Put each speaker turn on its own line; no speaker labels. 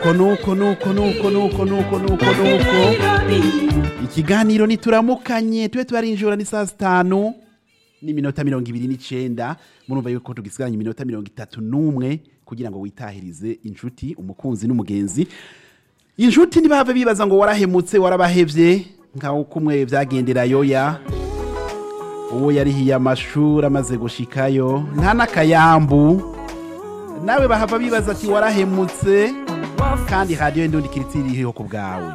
nuko nuko nuko nuko nuko nuko nuko nuko ikiganiro nituramukanye tube tubarinjura ni saa sitanu n'iminota mirongo ibiri n'icenda murumva yuko tugisigaranye iminota mirongo itatu n'umwe kugira ngo witahirize inshuti umukunzi n'umugenzi inshuti ntibave bibaza ngo warahemutse warabahevye nkaho kumwe vyagendera yoya uwo yarihiye amashuri amaze gushikayo nta n'akayambu nawe bahava bibaza ati warahemutse kandi radiyo y'indundi kiritiri iriho ku bwawe